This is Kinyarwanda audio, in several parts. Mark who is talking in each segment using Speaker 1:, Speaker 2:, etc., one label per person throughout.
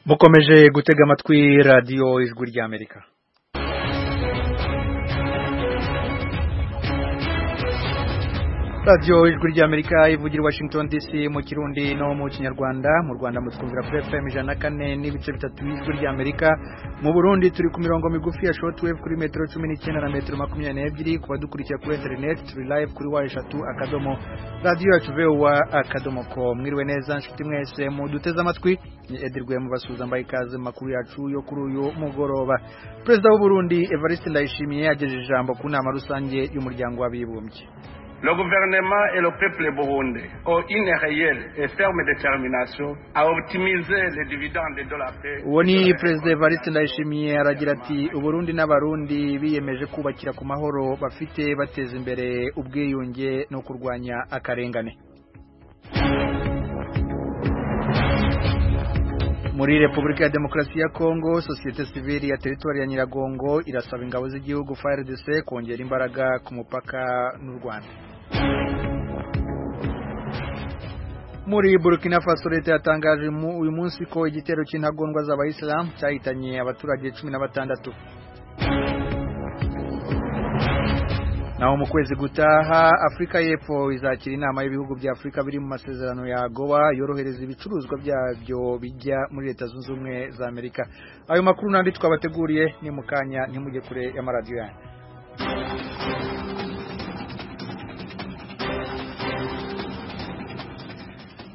Speaker 1: mukomeje gutega amatwi radiyo ijwi ry'amerika radiyo ijwi ry'amerika ivugira i washington dc mu kirundi no mu kinyarwanda mu rwanda mutwumvira kuri fm ijana na kane n'ibice bitatu y'ijwi ry'amerika mu burundi turi ku mirongo migufi ya shortwave kuri metero cumi n'icyenda na metero makumyabiri n'ebyiri ku badukurikira kuri interineti turi live kuri wa eshatu akadomo radiyo yacu vuba akadomo ko mwiriwe neza nshuti mwese muduteze amatwi ni edirwe mubasuhuza mbaye ikaze mu makuru yacu yo kuri uyu mugoroba perezida w'u Burundi evariste ndayishimiye yagejeje ijambo ku nama rusange y'umuryango w'abibumbye
Speaker 2: Le gouvernement et le peuple burundais ont une réelle et ferme détermination à optimiser les dividendes de la paix.
Speaker 1: uwo ni perezida evariste ndayishimiye aragira ati uburundi n'abarundi biyemeje kubakira ku mahoro bafite bateza imbere ubwiyunge no kurwanya akarengane muri repubulika ya demokarasi ya kongo sosiyete sivili ya teritwari ya nyiragongo irasaba ingabo z'igihugu frdc kongera imbaraga ku mupaka n'u rwanda muri burkina faso leta yatangaje mu- uyu munsi ko igitero cy'intagondwa z'abayisilamu cyahitanye abaturage cumi na batandatu naho mu kwezi gutaha afurika y'epfo izakira inama y'ibihugu bya afurika biri mu masezerano ya gowa yorohereza ibicuruzwa byabyo bijya muri leta zunze ubumwe za amerika ayo makuru n'andi twabateguriye ni mu kanya ntimujye kure y'amaradiyo yanyu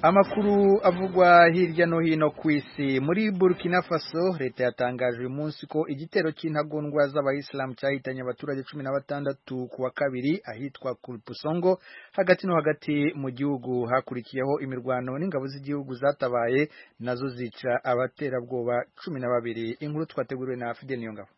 Speaker 1: amakuru avugwa hirya no hino ku isi muri burkina faso leta yatangaje uyu munsi ko igitero cy'intagondwa z'abayisilamu cyahitanye abaturage cumi na batandatu ku wa kabiri ahitwa kurpusongo hagati no hagati mu gihugu hakurikiyeho imirwano n'ingabo z'igihugu zatabaye nazo zica abaterabwoba cumi na babiri inkuru twateguriwe na fide niyongabo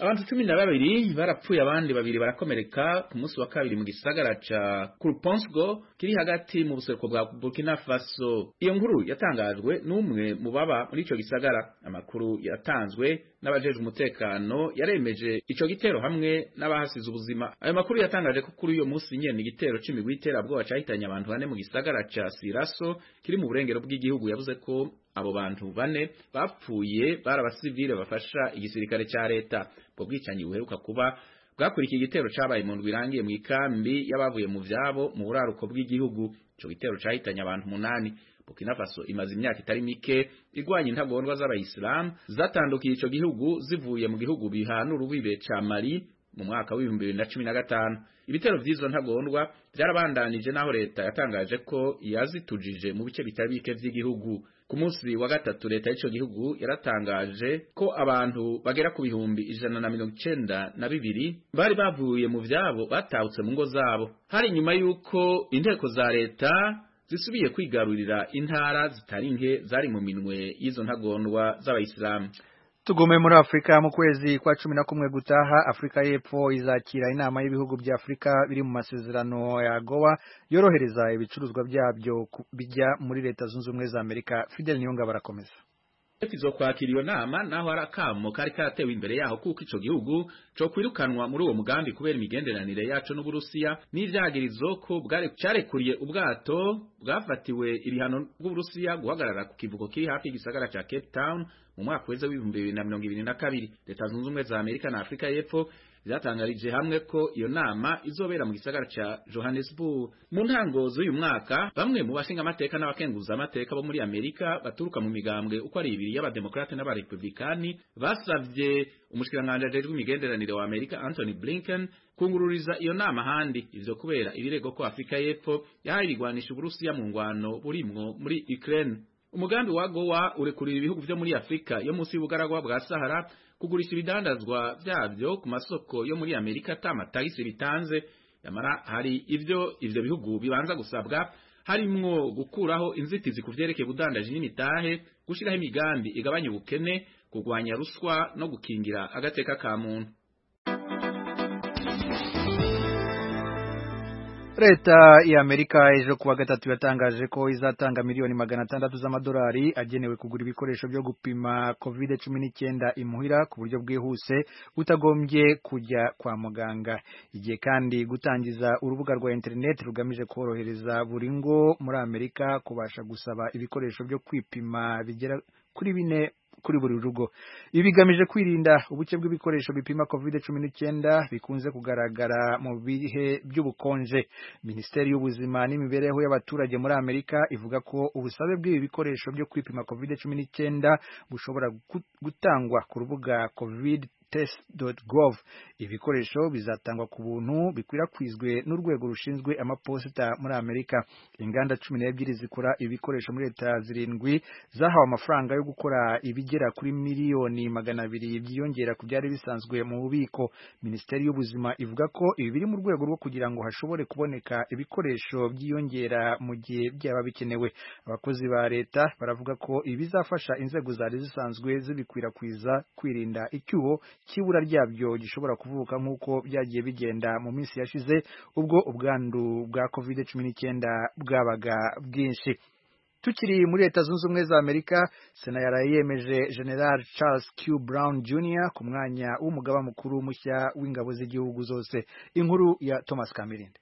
Speaker 3: abantu cumi na babiri barapfuye abandi babiri barakomereka ku munsi wa kabiri mu gisagara ca kuruponsgo kiri hagati mu buseruko bwa burkina faso iyo nkuru yatangajwe n'umwe mu baba muri ico gisagara amakuru yatanzwe n'abajejwe umutekano yaremeje ico gitero hamwe n'abahasize ubuzima ayo makuru yatangaje ko kuri uyo munsi nyene igitero c'imigwi y'iterabwoba cahitanye abantu bane mu gisagara ca siraso kiri mu burengero bw'igihugu yavuze ko abo bantu bane bapfuye bari abasivile bafasha igisirikare ca leta ubwo bwicanyi buheruka kuba bwakurikiye igitero cabaye mu ndwi irangiye mu ikambi y'abavuye mu vyabo mu buraruko bw'igihugu ico gitero cahitanye abantu umunani Burkina Faso imaze imyaka itari mike igwanya intagondwa z'abayisilamu zatandukiye ico gihugu zivuye mu gihugu bihana urubibe ca Mali mu mwaka w'ibihumbi bibiri na cumi na gatanu ibitero vy'izo ntagondwa vyarabandanije n'aho leta yatangaje ko yazitujije mu bice bitari bike vy'igihugu ku munsi wa gatatu leta y'ico gihugu yaratangaje ko abantu bagera ku bihumbi ijana na mirongo icenda na bibiri bari bavuye mu vyabo batahutse mu ngo zabo hari inyuma y'uko inteko za leta zisubiye kwigarurira intara zitari nke zari mu minwe y'izo ntagondwa z'abayisilamu
Speaker 1: tugume muri afurika mu kwezi kwa cumi na kumwe gutaha afurika y'epfo izakira inama y'ibihugu bya afurika biri mu masezerano ya gowa yorohereza ibicuruzwa byabyo ku- bijya muri leta zunze ubumwe za amerika fidel niyongabo arakomeza
Speaker 3: izo kwakira iyo nama naho hari akamo kari karatewe imbere yaho kuko ico gihugu co kwirukanwa muri uwo mugambi kubera imigenderanire yaco n'uburusiya n'ivyagirizo ko bwari- carekuriye ubwato bwafatiwe ibihano bw'uburusiya guhagarara ku kivuko kiri hafi y'igisagara ca cape town mu mwaka weza w'ibihumbi bibiri na mirongo ibiri na kabiri leta zunze ubumwe za amerika na afurika y'epfo zatangarije hamwe ko iyo nama izobera mu gisagara ca johannesburg mu ntango z'uyu mwaka bamwe mu bashinga amateka n'abakenguza amateka bo muri amerika baturuka mu migambwe uko ari ibiri y'abademokarate n'abarepublikani basavye umushikiranganji ajejwe imigenderanire wa amerika anthony blinken kungururiza iyo nama ahandi ivyo kubera ibirego ko afurika y'epfo yahaye ibigwanisha uburusiya mu ngwano burimwo muri ukraine umugambi wa gowa urekurira ibihugu vyo muri afurika yo munsi y'ubugaragwa bwa sahara kugurisha ibidandazwa vyavyo ku masoko yo muri amerika ata matagisi bitanze nyamara hari ivyo ivyo bihugu bibanza gusabwa harimwo gukuraho inzitizi ku vyerekeye ubudandaji n'imitahe gushiraho imigambi igabanya ubukene kurwanya ruswa no gukingira agateka ka muntu
Speaker 1: leta ya amerika ejo kuwa gatatu yatangaje ko izatanga miliyoni magana atandatu z'amadolari agenewe kugura ibikoresho byo gupima covid cumi n'icyenda imuhira ku buryo bwihuse utagombye kujya kwa muganga igiye kandi gutangiza urubuga rwa interineti rugamije korohereza buri ngo muri amerika kubasha gusaba ibikoresho byo kwipima bigera kuri bine kuri buri rugo ibi bigamije kwirinda ubuke bw'ibikoresho bipima covid cumi n'icyenda bikunze kugaragara mu bihe by'ubukonje minisiteri y'ubuzima n'imibereho y'abaturage muri amerika ivuga ko ubusabe bw'ibi bikoresho byo kwipima covid cumi n'icyenda bushobora gu- gutangwa ku rubuga covid test.gov ibikoresho bizatangwa ku buntu bikwirakwizwe n'urwego rushinzwe amaposita muri Amerika inganda cumi n'ebyiri zikora ibikoresho muri leta zirindwi zahawe amafaranga yo gukora ibigera kuri miliyoni magana abiri byiyongera ku byari bisanzwe mu bubiko minisiteri y'ubuzima ivuga ko ibi biri mu rwego rwo kugira ngo hashobore kuboneka ibikoresho byiyongera mu gihe byaba bikenewe abakozi ba leta baravuga ko ibizafasha inzego zari zisanzwe zibikwirakwiza kwirinda icyuho cy'ibura ryabyo gishobora kuvuka nk'uko byagiye bigenda mu minsi yashize ubwo ubwandu bwa covid cumi n'icyenda bwabaga bwinshi tukiri muri leta zunze ubumwe za amerika sena yaraye yemeje general charles q brown jr ku mwanya w'umugaba mukuru mushya w'ingabo z'igihugu zose inkuru ya thomas kamirinde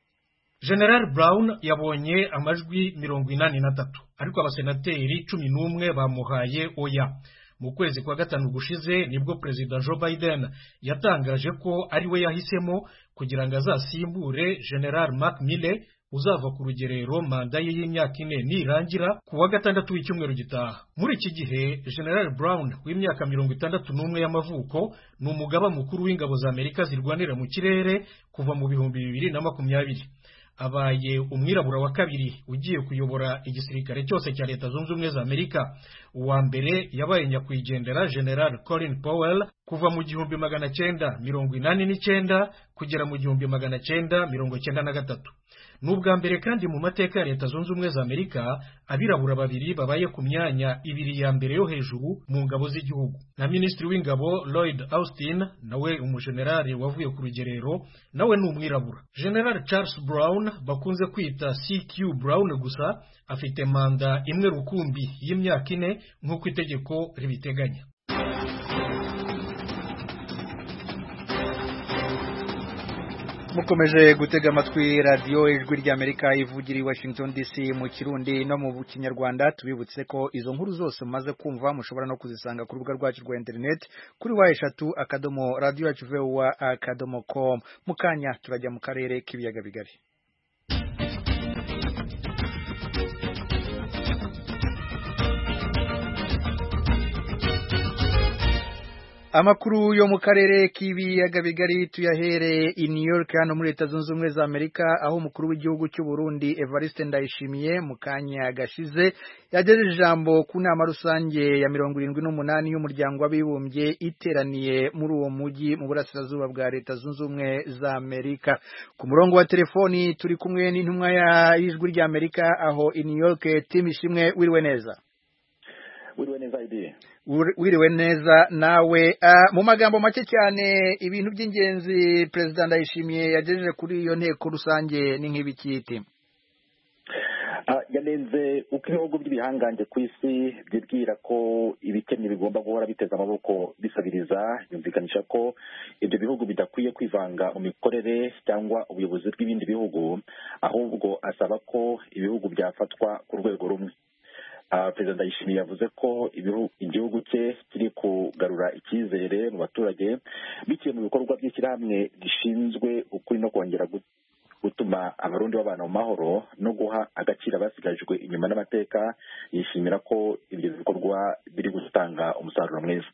Speaker 4: general brown yabonye amajwi mirongo inani na tatu ariko abasenateri cumi n'umwe bamuhaye oya mu kwezi kwa gatanu gushize nibwo perezida joe biden yatangaje ko ari we yahisemo kugira ngo azasimbure general mark mille uzava ku rugerero manda ye y'imyaka ine nirangira ku wa gatandatu w'icyumweru gitaha muri iki gihe general brown w'imyaka mirongo itandatu n'umwe y'amavuko ni umugaba mukuru w'ingabo za amerika zirwanira mu kirere kuva mu bihumbi bibiri na makumyabiri abaye umwirabura wa kabiri ugiye kuyobora igisirikare cyose cya leta zunze ubumwe za amerika uwa mbere yabaye nyakwigendera general colin powell kuva mu gihumbi magana cyenda mirongo inani n'icyenda kugera mu gihumbi magana cyenda mirongo cyenda na gatatu ni ubwa mbere kandi mu mateka ya leta zunze ubumwe za amerika abirabura babiri babaye ku myanya ibiri ya mbere yo hejuru mu ngabo z'igihugu na minisitiri w'ingabo lloyd austin nawe umujenerali wavuye ku rugerero nawe ni umwirabura general charles brown bakunze kwita cq brown gusa afite manda imwe rukumbi y'imyaka ine nk'uko itegeko ribiteganya
Speaker 1: mukomeje gutega amatwi radiyo ijwi ry'amerika ivugira i washington dc mu kirundi no mu kinyarwanda tubibutse ko izo nkuru zose mumaze kumva mushobora no kuzisanga ku rubuga rwacu rwa interineti kuri wa eshatu akadomo radiyo yacu vewa akadomo komu mu kanya turajya mu karere k'ibiyaga bigari Amakuru yo mu karere k'ibiyaga bigari tuyahere i New York hano muri Leta Zunze Ubumwe za Amerika aho umukuru w'igihugu cy'u Burundi Evariste Ndayishimiye mu kanya gashize yagejeje ijambo ku nama rusange ya mirongo irindwi n'umunani y'umuryango w'abibumbye iteraniye muri uwo mujyi mu burasirazuba bwa Leta Zunze Ubumwe za Amerika ku murongo wa telefoni turi kumwe n'intumwa y'ijwi rya Amerika aho i New York Tim Ishimwe wiriwe neza
Speaker 5: wiriwe neza ideye
Speaker 1: Uri- wiriwe neza nawe Ah, mu magambo make cyane ibintu by'ingenzi perezida ndayishimiye yagejeje kuri iyo nteko rusange ni nk'ibikiti
Speaker 5: Ah, yanenze uko ibihugu by'ibihangange ku isi byibwira ko ibikennye bigomba guhora biteza amaboko bisabiriza yumvikanisha ko ibyo bihugu bidakwiye kwivanga mu mikorere cyangwa ubuyobozi bw'ibindi bihugu ahubwo asaba ko ibihugu byafatwa ku rwego rumwe Ah, perezida ndayishimiye yavuze ko ibihu- igihugu cye kiri kugarura icyizere mu baturage biciye mu bikorwa by'ishyirahamwe rishinzwe ukuri no kongera gu- gutuma abarundi babana mu mahoro no guha agaciro abasigajwe inyuma n'amateka yishimira ko ibyo bikorwa biri gutanga umusaruro mwiza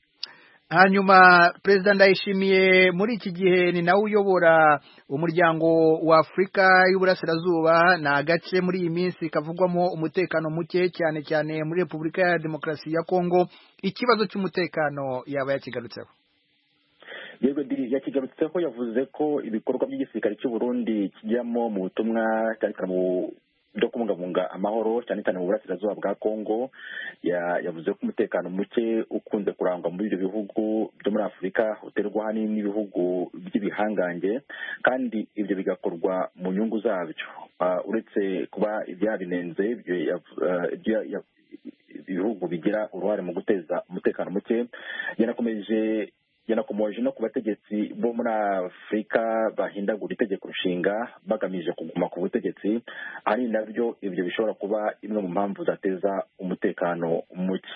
Speaker 1: hanyuma perezida ndayishimiye muri iki gihe ni nawe uyobora umuryango wa afurika y'uburasirazuba ni agace muri iyi minsi kavugwamo umutekano muke cyane cyane muri repubulika ya demokarasi ya kongo ikibazo cy'umutekano yaba yakigarutseho
Speaker 5: yego Diri, yakigarutseho yavuze ko ibikorwa by'igisirikare cy'u Burundi kijyamo mu butumwa cyane cyane mu byo kubungabunga amahoro cyane cyane mu burasirazuba bwa kongo Ya- yavuze ko umutekano muke ukunze kurangwa muri ibyo bihugu byo muri afurika uterwa ahanini n'ibihugu by'ibihangange kandi ibyo bigakorwa mu nyungu zabyo Ah, uretse kuba ibyabinenze ibyo yav- ah, ibyo ya- ya- ibihugu bigira uruhare mu guteza umutekano muke yanakomeje yanakomoje no ku bategetsi bo muri afurika bahindagura itegeko nshinga bagamije kuguma ku butegetsi ari nabyo ibyo bishobora kuba imwe mu mpamvu zateza umutekano muke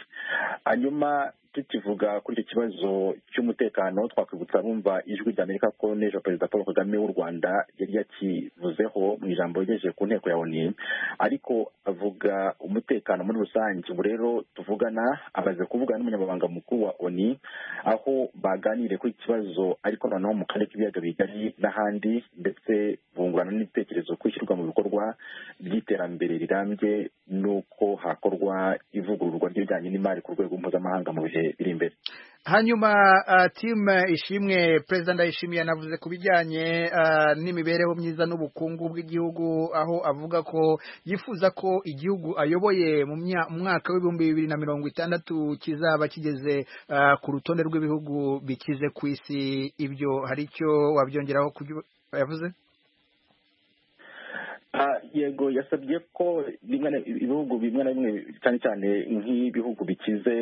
Speaker 5: hanyuma tukivuga kuri icyo kibazo cy'umutekano twakwibutsa bumva ijwi ry'amerika ko n'ejo perezida paul kagame w'u rwanda yari yakivuzeho mu ijambo yagejeje ku nteko ya oni ariko avuga umutekano muri rusange ubu rero tuvugana amaze kuvugana n'umunyamabanga mukuru wa oni aho baganiriye kuri iki kibazo ariko noneho mu karere k'ibiyaga bigari n'ahandi ndetse bungurana n'ibitekerezo ku ishyirwa mu bikorwa by'iterambere rirambye n'uko hakorwa ivugururwa ry'ibijyanye n'imari ku rwego mpuzamahanga mu bihe biri imbere
Speaker 1: hanyuma timu ishimwe perezida ndayishimiye anavuze ku bijyanye n'imibereho myiza n'ubukungu bw'igihugu aho avuga ko yifuza ko igihugu ayoboye mu mwaka w'ibihumbi bibiri na mirongo itandatu kizaba kigeze ku rutonde rw'ibihugu bikize ku isi ibyo hari icyo wabyongeraho yavuze
Speaker 5: yego yasabye ko ibihugu bimwe na bimwe cyane cyane nk'ibihugu bikize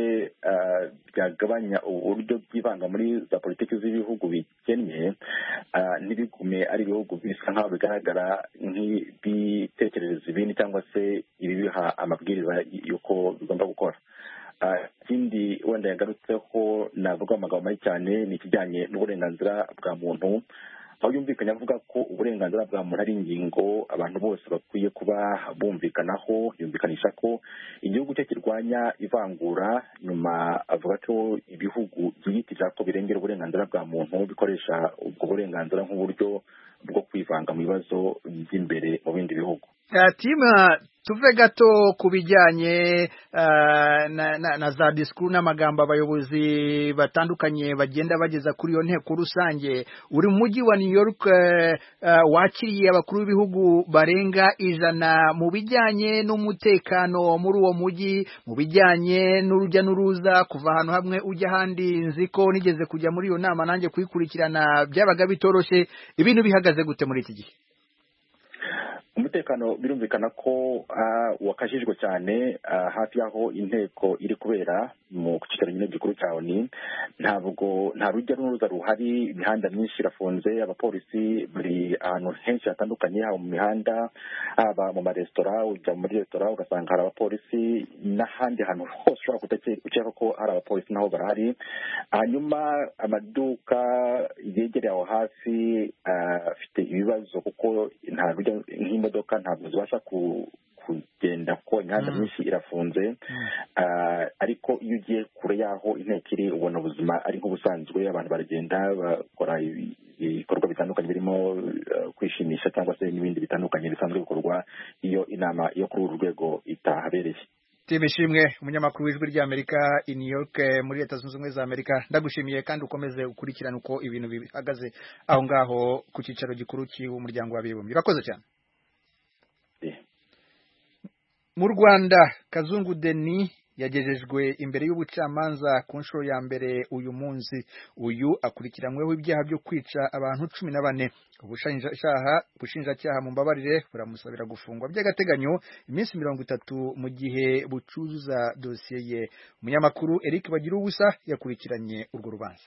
Speaker 5: byagabanya uburyo byivanga muri za politiki z'ibihugu bikennye ntibigume ari ibihugu bisa nk'aho bigaragara nk'ibitekerezo ibindi cyangwa se ibibiha amabwiriza y'uko bigomba gukora ikindi wenda yagarutseho navuga amagambo mabi cyane ni ikijyanye n'uburenganzira bwa muntu aho yumvikanye avuga ko uburenganzira bwa muntu ari ingingo abantu bose bakwiye kuba bumvikanaho yumvikanisha ko igihugu cye kirwanya ivangura nyuma avuga ko ibihugu byiyitirira ko birengera uburenganzira bwa muntu bikoresha ubwo burenganzira nk'uburyo bwo kwivanga mu bibazo by'imbere mu bindi bihugu
Speaker 1: tima tuve gato ku bijyanye na za disikuru n'amagambo abayobozi batandukanye bagenda bageza kuri iyo nteko rusange buri mujyi wa new york wakiriye abakuru b'ibihugu barenga ijana mu bijyanye n'umutekano muri uwo mujyi mu bijyanye n'urujya n'uruza kuva ahantu hamwe ujya ahandi nzi ko nigeze kujya muri iyo nama nanjye kuyikurikirana byabaga bitoroshye ibintu bihagaze gute muri iki gihe
Speaker 5: umutekano birumvikana ko wakajijwe cyane hafi y'aho inteko iri kubera mu kicaro nyine gikuru cya oni ntabwo nta rujya n'uruza ruhari imihanda myinshi irafunze abapolisi bari ahantu henshi hatandukanye haba mu mihanda haba mu maresitora ujya muri resitora ugasanga hari abapolisi n'ahandi hantu hose ushobora gukeka ko hari abapolisi naho barahari hanyuma amaduka yegereye aho hafi afite ibibazo kuko nta rujya nk'imodoka imodoka ntabwo zibasha kugenda kuko imihanda myinshi irafunze ariko iyo ugiye kure y'aho inteko iri ubona ubuzima ari nk'ubusanzwe abantu baragenda bakora ibikorwa bitandukanye birimo kwishimisha cyangwa se n'ibindi bitandukanye bisanzwe bikorwa iyo inama yo kuri uru rwego itahabereye
Speaker 1: timu ishimwe umunyamakuru w'ijwi ry'amerika i new york muri leta zunze ubumwe za amerika ndagushimiye kandi ukomeze ukurikirane uko ibintu bihagaze aho ngaho ku cyicaro gikuru cy'umuryango w'abibumbye urakoze cyane mu rwanda kazungu deni yagejejwe imbere y'ubucamanza ku nshuro ya mbere uyu munsi uyu akurikiranyweho ibyaha byo kwica abantu cumi na bane ubushinjacyaha mu mbabarire buramusabira gufungwa by'agateganyo iminsi mirongo itatu mu gihe bucuza dosiye ye umunyamakuru eric bagira ubusa yakurikiranye urwo rubanza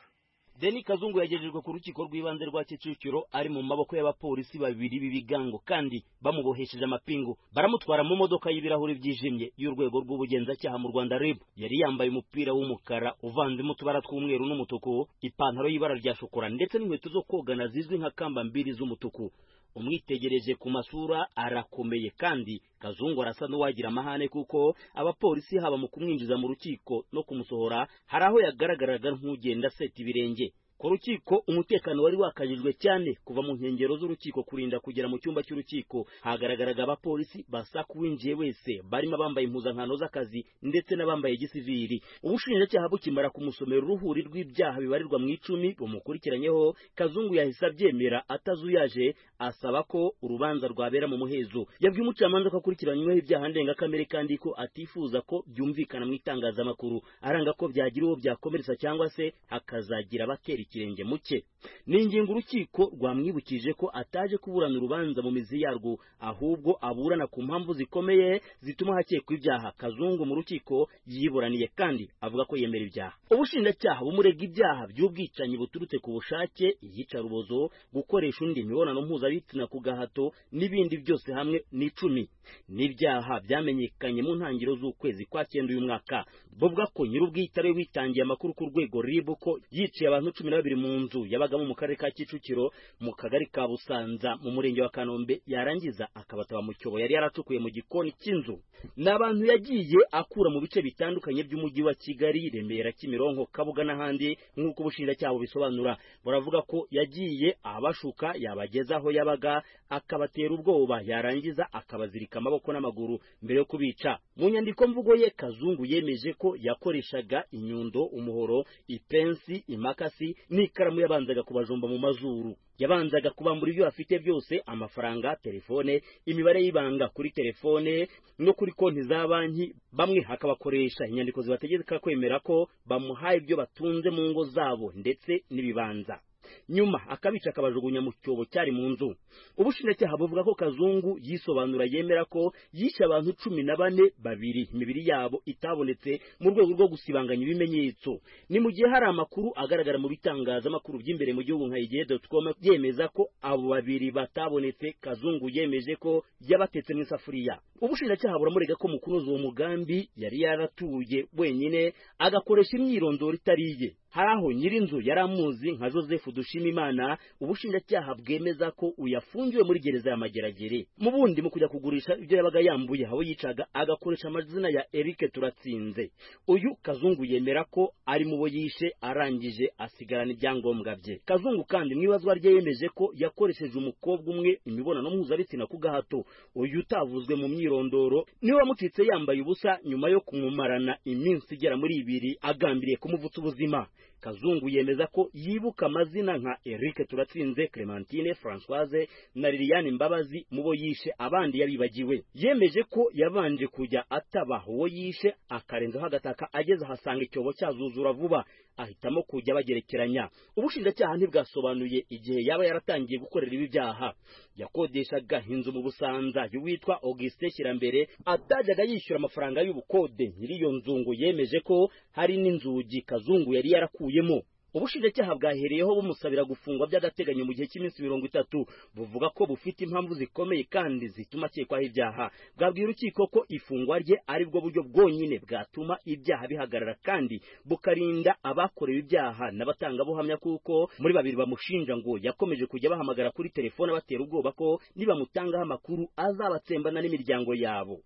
Speaker 6: deni kazungu yagejejwe ku rukiko rw'ibanze rwa kicukiro ari mu maboko y'abapolisi babiri b'ibigango kandi bamubohesheje amapingu baramutwara mu modoka y'ibirahuri byijimye y'urwego rw'ubugenzacyaha mu rwanda rib yari yambaye umupira w'umukara uvanzemo utubara tw'umweru n'umutuku ipantaro y'ibara rya shokora ndetse n'inkweto zo kogana zizwi nka kamba mbiri z'umutuku umwitegereje ku masura arakomeye kandi kazungu arasa n'uwagira amahane kuko abapolisi haba mu kumwinjiza mu rukiko no kumusohora hari aho yagaragaraga nk'ugenda aseta ibirenge ku rukiko umutekano wari wakajijwe cyane kuva mu nkengero z'urukiko kurinda kugera mu cyumba cy'urukiko hagaragaraga abapolisi basaka uwinjiye wese barimo abambaye impuzankano z'akazi ndetse n'abambaye gisiviri ubushinjacyaha bukimara kumusomera uruhuri rw'ibyaha bibarirwa mu icumi bumukurikiranyeho kazungu yahise abyemera atazuyaje asaba ko urubanza rwabera mu muhezo yabwiye umucamanza ko akurikiranyweho ibyaha ndengakamere kandi ko atifuza ko byumvikana mu itangazamakuru aranga ko byagira uwo byakomeretsa cyangwa se hakazagira abatera ikirenge mu cye ni ingingo urukiko rwamwibukije ko ataje kuburana urubanza mu mizi yarwo ahubwo aburana ku mpamvu zikomeye zituma hakekwa ibyaha kazungu mu rukiko yiburaniye kandi avuga ko yemera ibyaha ubushinjacyaha bumurega ibyaha by'ubwicanyi buturutse ku bushake iyicarubozo gukoresha undi imibonano mpuzabitsina ku gahato n'ibindi byose hamwe n'icumi n'ibyaha byamenyekanye mu ntangiriro z'ukwezi kwa cyenda uyu mwaka bavuga ko nyir'ubwite ari we witangiye amakuru ku rwego rib ko yiciye abantu cumi na babiri mu nzu yabagamo mu karere ka kicukiro mu kagari ka busanza mu murenge wa kanombe yarangiza akabataba mu cyobo yari yaracukuye mu gikoni cy'inzu ni abantu yagiye akura mu bice bitandukanye by'umujyi wa kigali remera kimironko kabuga n'ahandi nk'uko ubushinjacyaha bubisobanura buravuga ko yagiye abashuka yabageza aho yabaga akabatera ubwoba yarangiza akabazirika amaboko n'amaguru mbere yo kubica mu nyandiko mvugo ye kazungu yemeje ko yakoreshaga inyundo umuhoro ipensi imakasi n'ikaramu yabanzaga kubajomba mu mazuru yabanzaga kubambura ibyo bafite byose amafaranga telefone imibare y'ibanga kuri telefone no kuri konti za banki bamwe hakabakoresha inyandiko zibategeka kwemera ko bamuhaye ibyo batunze mu ngo zabo ndetse n'ibibanza nyuma akabica akabajugunya mu cyobo cyari mu nzu ubushinjacyaha buvuga ko kazungu yisobanura yemera ko yishe abantu cumi na bane babiri imibiri yabo itabonetse mu rwego rwo gusibanganya ibimenyetso ni mu gihe hari amakuru agaragara mu bitangazamakuru by'imbere mu gihugu nka igihe.com byemeza ko abo babiri batabonetse kazungu yemeje ko yabatetse mu isafuriya ubushinjacyaha buramurega ko mu kunoza uwo mugambi yari yaratuye wenyine agakoresha imyirondoro itari iye hari aho nyir'inzu yari amuzi nka joseph dushimimana ubushinjacyaha bwemeza ko uyafungiwe muri gereza ya mageragere mu bundi mu kujya kugurisha ibyo yabaga yambuye aho yicaga agakoresha amazina ya erike turatsinze uyu kazungu yemera ko ari mu bo yishe arangije asigarana ibyangombwa bye kazungu kandi mu ibazwa rye yemeje ko yakoresheje umukobwa umwe imibonano mpuzabitsina ku gahato uyu utavuzwe mu myirondoro niwe wamucitse yambaye ubusa nyuma yo kumumarana iminsi igera muri ibiri agambiriye kumuvutsa ubuzima kazungu yemeza ko yibuka amazina nka Eric Turatsinze Clementine Françoise na Liliane Mbabazi mubo yishe abandi yabibagiwe yemeje ko yabanje kujya ataba uwo yishe akarenzaho agataka ageze ahasanga icyobo cyazuzura vuba ahitamo kujya bagerekeranya ubushinjacyaha ntibwasobanuye igihe yaba yaratangiye gukorera ibi byaha yakodeshaga inzu mu busanza y'uwitwa Auguste Kirambere atajyaga yishyura amafaranga y'ubukode nyiriyo nzungu yemeje ko hari n'inzugi kazungu yari yarakuye yakuyemo ubushinjacyaha bwahereyeho bumusabira gufungwa by'agateganyo mu gihe cy'iminsi mirongo itatu buvuga ko bufite impamvu zikomeye kandi zituma akekwaho ibyaha bwabwiye urukiko ko ifungwa rye ari bwo buryo bwonyine bwatuma ibyaha bihagarara kandi bukarinda abakorewe ibyaha n'abatangabuhamya kuko muri babiri bamushinja ngo yakomeje kujya bahamagara kuri telefone abatera ubwoba ko nibamutangaho amakuru azabatsembana n'imiryango yabo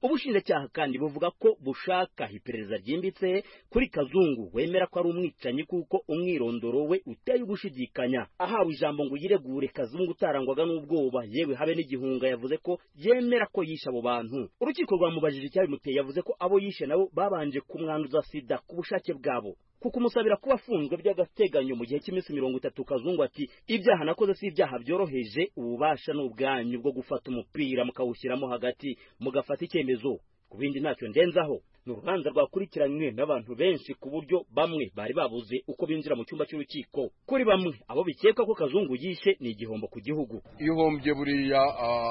Speaker 6: ubushinjacyaha kandi buvuga ko bushaka iperereza ryimbitse kuri kazungu wemera ko ari umwicanyi kuko umwirondoro we uteye ugushidikanya ahawe ijambo ngo yiregure kazungu utarangwaga n'ubwoba yewe habe n'igihunga yavuze ko yemera ko yishe abo bantu urukiko rwamubajije icyabimuteye yavuze ko abo yishe nabo babanje kumwanduza sida ku bushake bwabo kuko umusabira kuba afunzwe by'agateganyo mu gihe cy'iminsi mirongo itatu kazungu ati ibyaha nakoze si ibyaha byoroheje ububasha ni ubwanyu bwo gufata umupira mukawushyiramo hagati mugafata icyemezo ku bindi ntacyo ndenzaho ni urubanza rwakurikiranywe n'abantu benshi ku buryo bamwe bari babuze uko binjira mu cyumba cy'urukiko kuri bamwe abo bikeka ko kazungu yishe ni igihombo ku gihugu
Speaker 7: iyo uhombye buriya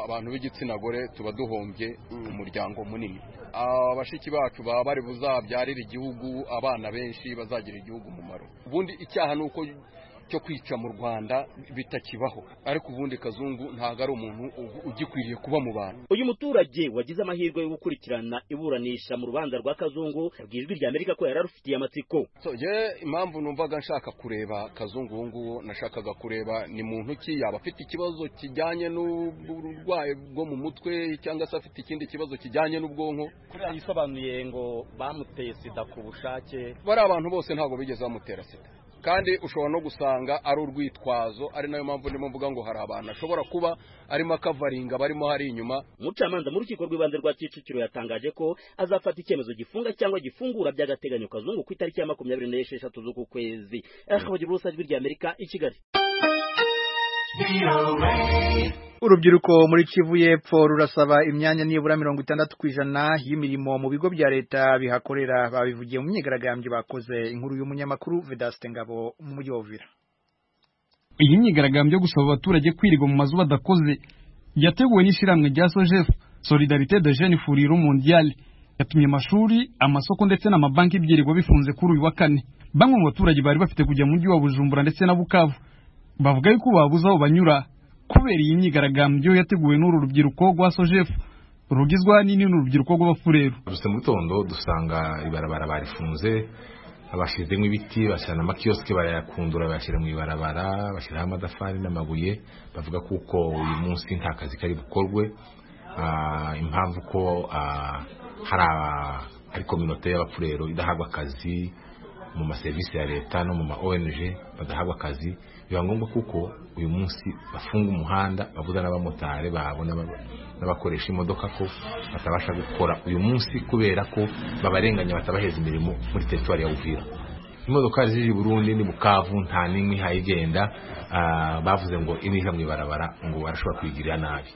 Speaker 7: abantu b'igitsina gore tuba duhombye umuryango munini abashiki bacu baba bari buzabyarire igihugu abana benshi bazagira igihugu umumaro ubundi icyaha ni uko cyo kwica mu rwanda bitakibaho ariko ubundi kazungu ntabwo ari umuntu ugikwiriye kuba mu bantu
Speaker 6: uyu muturage wagize amahirwe yo gukurikirana iburanisha mu rubanza rwa kazungu bwijwi rya amerika ko yari arufitiye amatsiko
Speaker 7: ye impamvu numvaga nshaka kureba kazungu ubu ngubu nashakaga kureba ni muntu ki yaba afite ikibazo kijyanye n'uburwayi bwo mu mutwe cyangwa se afite ikindi kibazo kijyanye n'ubwonko
Speaker 6: kuriya yisobanuye ngo bamuteye sida ku bushake
Speaker 7: bari abantu bose ntabwo bigeze bamutera sida kandi ushobora no gusanga ari urwitwazo ari nayo mpamvu ndimo mvuga ngo hari abantu ashobora kuba arimo akavaringa barimo hari inyuma
Speaker 6: umucamanza mu rukiko rw'ibanze rwa kicukiro yatangaje ko azafata icyemezo gifunga cyangwa gifungura by'agateganyo kazungu ku itariki ya makumyabiri n'esheshatu z'uku kwezi akabagira ubusa rw'irya amerika i kigali
Speaker 1: urubyiruko muri kivu y'epfo rurasaba imyanya nibura mirongo itandatu ku ijana y'imirimo mu bigo bya leta bihakorera babivugiye mu myigaragambyo bakoze inkuru y'umunyamakuru vedaste ngabo mu mujyi wa uvira
Speaker 8: iyi myigaragambyo yo gusaba abaturage kwirirwa mu mazu badakoze yateguwe n'ishyirahamwe rya sojef solidarite de jene furiro mondiale yatumye amashuri amasoko ndetse n'amabanki byirirwa bifunze kuri uyu wa kane bamwe mu baturage bari bafite kujya mu mujyi wa bujumbura ndetse na bukavu bavuga yuko babuze aho banyura kubera iyi myigaragambyo yateguwe n'uru rubyiruko rwa sojef rugizwa n'ini n'urubyiruko rw'abafureru
Speaker 9: gusa mu gitondo dusanga ibarabara barifunze bashyizemo ibiti bashyira n'amakiyosike barayakundura bayashyira mu ibarabara bashyiraho amadafari n'amabuye bavuga kuko uyu munsi nta kazi kari bukorwe Ah, impamvu ko ah, hari aba- hari kominote y'abapfurero idahabwa akazi mu maserivisi ya leta no mu ma ong badahabwa akazi biba ngombwa kuko uyu munsi bafunga umuhanda babuza n'abamotari babo n'aba- n'abakoresha imodoka ko batabasha gukora uyu munsi kubera ko babarenganya batabaheza imirimo muri teritwari ya uvira imodokari zije i burundi ni bukavu nta n'imwe ihayigenda Ah, bavuze ngo iniga mu ibarabara ngo barashobora kuyigirira nabi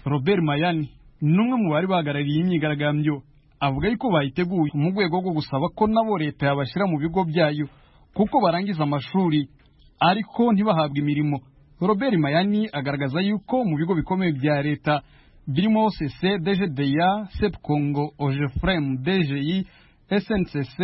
Speaker 8: robert mayani ni umwe mu bari bahagarariye iyi myigaragambyo avuga yuko bayiteguye mu rwego rwo gusaba ko nabo leta yabashyira mu bigo byayo kuko barangiza amashuri ariko ntibahabwe imirimo robert mayani agaragaza yuko mu bigo bikomeye bya leta birimo cc dgda sepcongo ogefrem dgi sncc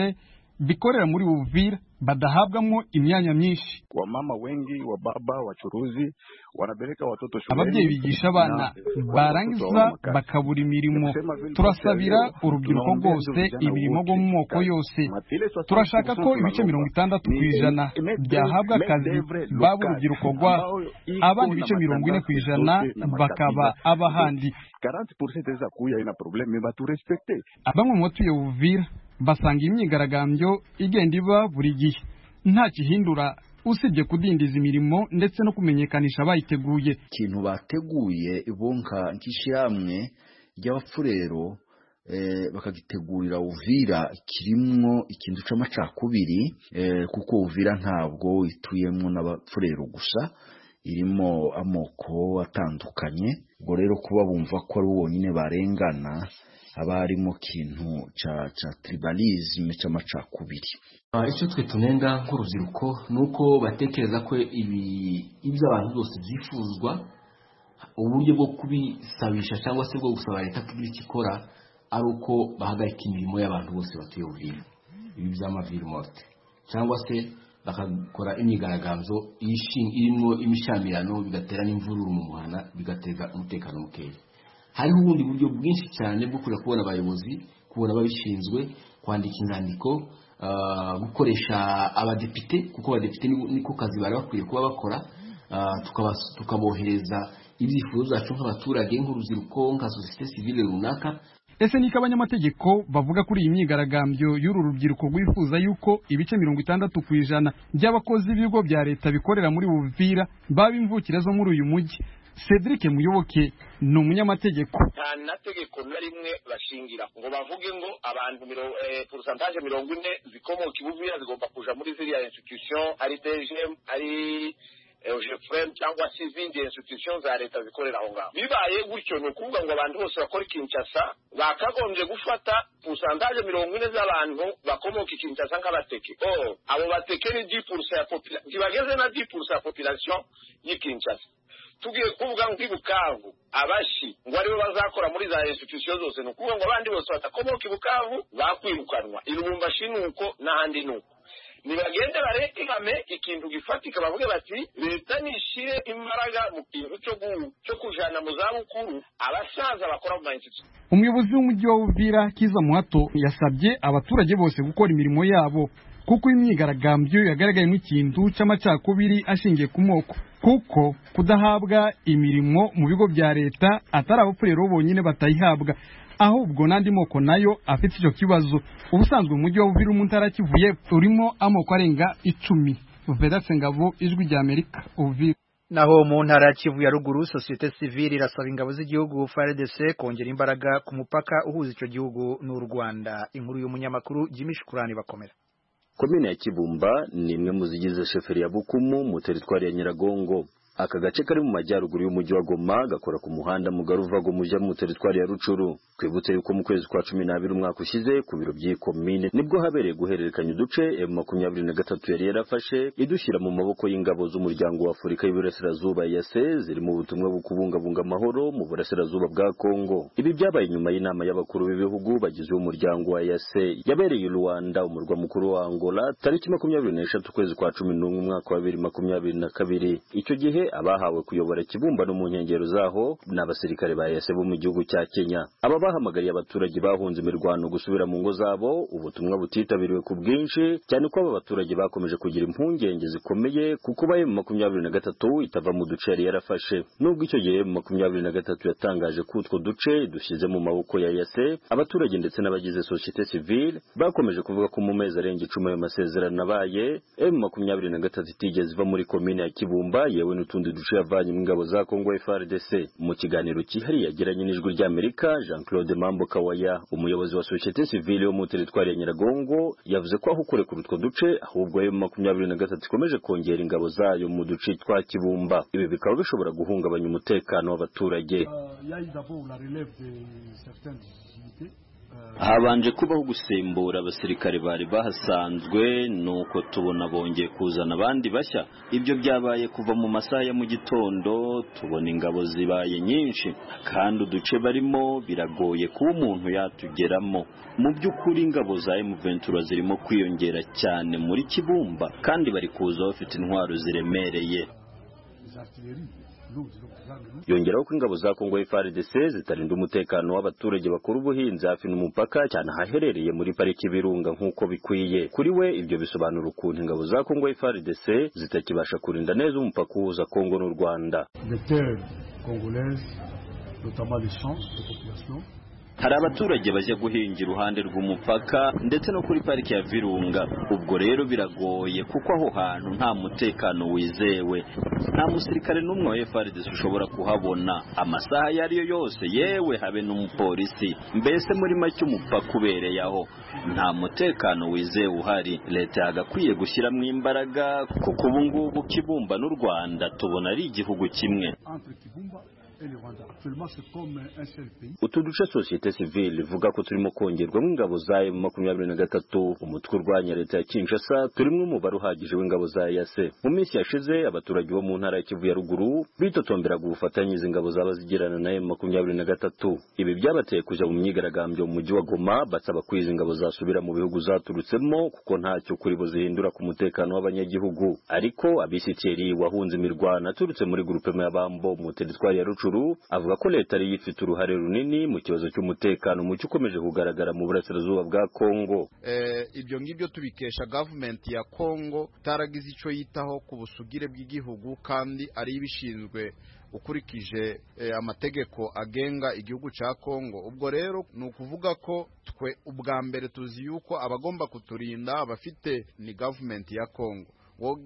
Speaker 8: bikorera muri buvira badahabwamo imyanya myinshi
Speaker 10: wamama wengi wa baba wachuruzi wanapeleka watoto shuleni.
Speaker 8: ababyeyi bigisha abana
Speaker 10: Na-
Speaker 8: barangiza bakabura imirimo turasabira urubyiruko rwose imirimo rwo mu moko yose turashaka ko ibice mirongo itandatu ku ijana byahabwa akazi baba urubyiruko rwa abandi ibice mirongo ine ku ijana bakaba abahandi
Speaker 10: 40% za kuya ina probleme baturespekte
Speaker 8: bamwe mu batuye buvira basanga iyi myigaragambyo igenda iba buri gihe nta kihindura usibye kudindiza imirimo ndetse no kumenyekanisha abayiteguye
Speaker 11: ikintu bateguye bonka nk'ishyirahamwe ry'abafurero eh, bakagitegurira uvira kirimwo ikintu c'amacakubiri eh, kuko uvira ntabwo ituyemwo n'abafurero gusa irimo amoko atandukanye ubwo rero kuba bumva ko ari bonyine barengana haba harimo kintu ca ca tribalisme c'amacakubiri
Speaker 12: icyo twe tunenga nk'urubyiruko ni uko batekereza ko ibi- ibyo abantu byose byifuzwa uburyo bwo kubisabisha cyangwa se bwo gusaba leta ko igira icyo ikora ari uko bahagarika imirimo y'abantu bose batuye ubuvira ibi by'amaviri morte cyangwa se bakakora imyigaragambyo ishi- irimo imishamirano bigatera n'imvururu mu muhanda bigateza umutekano mukeya hariho ubundi buryo bwinshi cyane bwo kujya kubona abayobozi kubona ababishinzwe kwandika inyandiko ah, gukoresha abadepite kuko abadepite ni- niko kazi bari bakwiye kuba bakora ah, tukabas- tukabohereza ibyifuzo byacu nk'abaturage nk'urubyiruko nka sosiyete sivile runaka
Speaker 8: ese niko abanyamategeko bavuga kuri iyi myigaragambyo y'uru rubyiruko rwifuza yuko ibice mirongo itandatu ku ijana by'abakozi b'ibigo bya leta bikorera muri buvira baba imvukire zo muri uyu mujyi cedric muyoboke ni umunyamategeko
Speaker 13: nta nategeko na rimwe bashingira ngo bavuge ngo abantu miro- eh, porosantaje mirongo ine zikomoka ibuvira zigomba kuja muri ziriya institution ari dgm ari ogefrem cyangwa se izindi institution za leta zikorera aho ngaho bibaye gutyo ni ukuvuga ngo abantu bose bakora ikinshasa bakagombye gufata porosantaje mirongo ine z'abantu bakomoka ikinshasa nk'abateke oh abo bateke ni di purusa ya population ntibageze na di purusa ya population y'ikinshasa tugiye kuvuga ngo ibukavu abashi ngo aribo bazakora muri za institusiyo zose ni ukuvuga ngo abandi bose badakomoka ibukavu bakwirukanwa irubumbashi ni uko n'ahandi ni uko nibagende barekame ikintu gifatika bavuge bati leta nishire imbaraga mu kintu cyo gu- cyo kujana mu zabukuru abasaza bakora mu ma institusiyo
Speaker 8: umuyobozi w'umujyi wa buvira kiza muhato yasabye abaturage bose gukora imirimo yabo kuko imyigaragambyo yagaragayemo ikintu cy'amacakubiri ashingiye ku moko kuko kudahabwa imirimo mu bigo bya leta atari abapfurero bonyine batayihabwa ahubwo n'andi moko nayo afite icyo kibazo ubusanzwe umujyi wa buvira mu ntara ya Kivu y'Epfo urimo amoko arenga icumi vedatse ngabo ijwi rya amerika buvira
Speaker 1: naho mu ntara ya kivu ya ruguru sosiyete sivile irasaba ingabo z'igihugu FARDC kongera imbaraga ku mupaka uhuza icyo gihugu n'u Rwanda inkuru y'umunyamakuru Jimmy Shukurani bakomera
Speaker 14: Komine ya Kibumba ni imwe mu zigize sheferi ya Bukumu mu teritwari ya Nyiragongo aka gace kari mu majyaruguru y'umujyi wa goma gakora ku muhanda mugari uva goma ujya mu teritwari ya rucuru twibutse yuko mu kwezi kwa cumi n'abiri umwaka ushize ku biro by'iyi komine nibwo habereye guhererekanya uduce emu makumyabiri na gatatu yari yarafashe idushyira mu maboko y'ingabo z'umuryango wa afurika y'uburasirazuba yase ziri mu butumwa bwo kubungabunga amahoro mu burasirazuba bwa kongo ibi byabaye nyuma y'inama y'abakuru b'ibihugu bagize umuryango wa yase yabereye i rwanda umurwa mukuru wa angola tariki makumyabiri n'eshatu ukwezi kwa cumi n'umwe umwaka wa bibiri makumyabiri na kabiri icyo gihe abahawe kuyobora ikibumbano mu nkengero zaho ni abasirikare ba yase bo mu gihugu cya kenya aba bahamagariye abaturage bahunze imirwano gusubira mu ngo zabo ubutumwa butitabiriwe ku bwinshi cyane ko aba baturage bakomeje kugira impungenge zikomeye kuko baye mu makumyabiri na gatatu itava mu duce yari yarafashe nubwo icyo gihe mu makumyabiri na gatatu yatangaje ko utwo duce dushyize mu maboko ya yase abaturage ndetse n'abagize sosiyete sivile bakomeje kuvuga ko mu mezi arenga icumi ayo masezerano abaye emu makumyabiri na gatatu itigeze iva muri komine ya kibumba yewe n'utundi duce yavanye mu ngabo za kongo frdc mu kiganiro cyihariye yagiranye n'ijwi ry'amerika jean claude mambo kawaya umuyobozi wa sosiyete sivile yo mu teritwari ya nyiragongo yavuze ko aho kurekura utwo duce ahubwo emu makumyabiri na gatatu ikomeje kongera ingabo zayo mu duce twa kibumba ibi bikaba bishobora guhungabanya umutekano w'abaturage habanje kubaho gusimbura abasirikare bari bahasanzwe nuko tubona bongeye kuzana abandi bashya ibyo byabaye kuva mu masaha ya mu gitondo tubona ingabo zibaye nyinshi kandi uduce barimo biragoye kuba umuntu yatugeramo mu by'ukuri ingabo za emuventura zirimo kwiyongera cyane muri kibumba kandi bari kuza bafite intwaro ziremereye yongeraho ko ingabo za kongo FARDC zitarinda umutekano w'abaturage bakora ubuhinzi hafi n'umupaka cyane ahaherereye muri pariki birunga nk'uko bikwiye kuri we ibyo bisobanura ukuntu ingabo za kongo FARDC zitakibasha kurinda neza umupaka uhuza kongo n'u rwanda hari abaturage bajya guhinga iruhande rw'umupaka ndetse no kuri pariki ya virunga ubwo rero biragoye kuko aho hantu nta mutekano wizewe nta musirikare n'umwe wa frdc ushobora kuhabona amasaha ayo ari yo yose yewe habe n'umupolisi mbese muri make umupaka ubereye aho nta mutekano wizewe uhari leta yagakwiye gushyiramo imbaraga kuko ubu ngubu kibumba n'u rwanda tubona ari igihugu kimwe utu duce sosiyete sivile ivuga ko turimo kongerwamo ingabo za emu makumyabiri na gatatu umutwe urwanya leta ya kinshasa turimo umubare uhagije w'ingabo za yase mu minsi yashize abaturage bo mu ntara ya kivu ya ruguru bitotombera gufatanya izi ngabo zaba zigirana na emu makumyabiri na gatatu ibi byabateye kujya mu myigaragambyo mu mujyi wa goma basaba ko izi ngabo zasubira mu bihugu zaturutsemo kuko ntacyo kuri bo zihindura ku mutekano w'abanyagihugu ariko abisitiri wahunze imirwano aturutse muri gurupe y'abambo mu teritwari ya rucu avuga ko leta ariyo ifite uruhare runini mu kibazo cy'umutekano mucyo ukomeje kugaragara mu burasirazuba bwa kongo
Speaker 15: ibyo ngibyo tubikesha gavumenti ya kongo itaragize icyo yitaho ku busugire bw'igihugu kandi ari ibishinzwe ukurikije amategeko agenga igihugu cya kongo ubwo rero ni ukuvuga ko twe ubwa mbere tuzi yuko abagomba kuturinda bafite ni gavumenti ya kongo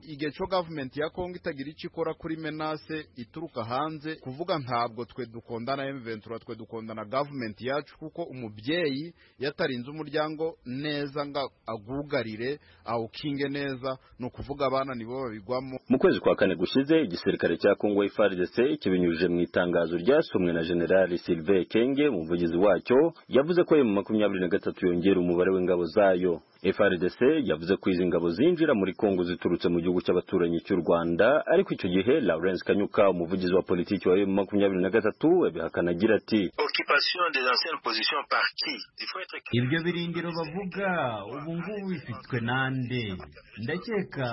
Speaker 15: igihe cyo gavumenti ya kongo itagira icyo ikora kuri menase ituruka hanze kuvuga ntabwo twe dukondana emuventura twe dukondana gavumenti yacu kuko umubyeyi yatarinze umuryango neza ngo agugarire awukinge neza ni ukuvuga abana nibo babigwamo
Speaker 14: mu kwezi kwa kane gushize igisirikare cya kongo frdc kibinyujije mu itangazo ryasomwe na generali sylvain kenge umuvugizi wacyo yavuze ko emu makumyabiri na gatatu yongera umubare w'ingabo zayo frdc yavuze ko izi ngabo zinjira muri kongo ziturutse ziturutse mu gihugu cy'abaturanyi cy'u Rwanda ariko icyo gihe Lawrence Kanyuka umuvugizi wa politiki wa M23 yabihakana agira ati
Speaker 16: Ibyo birindiro bavuga ubu ngubu bifitwe nande ndakeka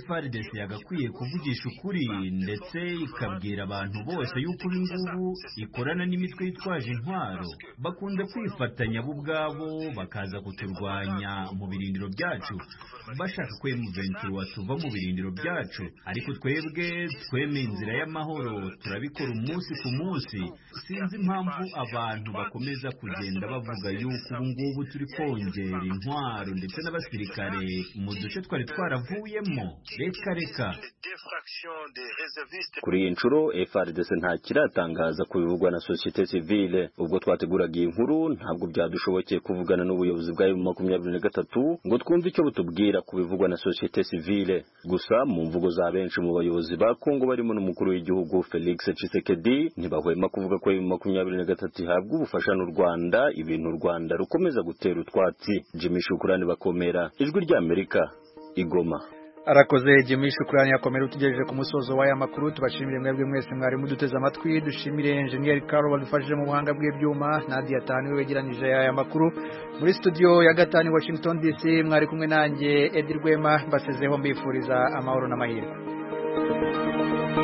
Speaker 16: FRDC yagakwiye kuvugisha ukuri ndetse ikabwira abantu bose yuko ubu ngubu ikorana n'imitwe yitwaje intwaro bakunze kwifatanya bo ubwabo bakaza kuturwanya mu birindiro byacu bashaka ko M23 tuva mu birindiro byacu ariko twebwe twemeye inzira y'amahoro turabikora umunsi ku munsi sinzi impamvu abantu bakomeza kugenda bavuga yuko ubu ngubu turi kongera intwaro ndetse n'abasirikare mu duce twari twaravuyemo reka reka
Speaker 14: kuri iyi nshuro frdc nta kiratangaza ku bivugwa na sosiyete sivile ubwo twateguraga iyi nkuru ntabwo byadushobokeye kuvugana n'ubuyobozi bwa makumyabiri na gatatu amasu ngo twumve icyo butubwira ku bivugwa na sosiyete sivile gusa mu mvugo za benshi mu bayobozi ba kongo barimo n'umukuru w'igihugu felix cisekedi ntibahwema kuvuga ko bibiri makumyabiri na gatatu ihabwa ubufasha n'u rwanda ibintu u rwanda rukomeza gutera utwatsi jimmy shukurani bakomera ijwi ry'amerika igoma
Speaker 1: arakoze jimmy shukurani yakomera utugejeje ku musozo w'aya makuru tubashimire mwebwe mwese mwari muduteze amatwi dushimire enjeniyeri karo badufashije mu buhanga bw'ibyuma nadia tani we wegeranyije aya makuru muri studio ya gatanu washington dc mwari kumwe nanjye edi rwema mbasezeho mbifuriza amahoro n'amahirwe